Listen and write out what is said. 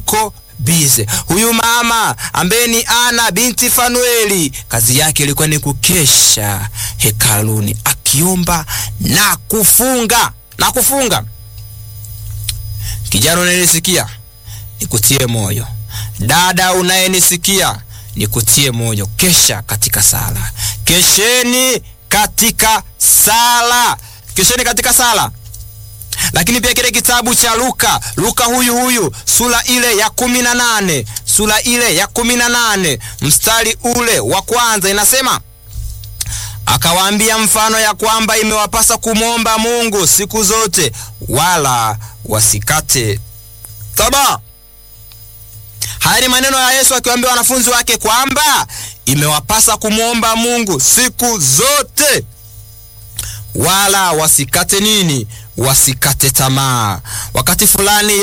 yuko bize. Huyu mama ambaye ni Ana binti Fanueli, kazi yake ilikuwa ni kukesha hekaluni akiomba na kufunga na kufunga. Kijana unanisikia, nikutie moyo. Dada unayenisikia, nikutie moyo. Kesha katika sala, kesheni katika sala, kesheni katika sala lakini pia kile kitabu cha Luka, Luka huyu huyu sura ile ya kumi na nane sura ile ya kumi na nane mstari ule wa kwanza inasema, akawaambia mfano ya kwamba imewapasa kumwomba Mungu siku zote, wala wasikate tamaa. Haya ni maneno ya Yesu akiwaambia wanafunzi wake kwamba imewapasa kumwomba Mungu siku zote wala wasikate nini? Wasikate tamaa. Wakati fulani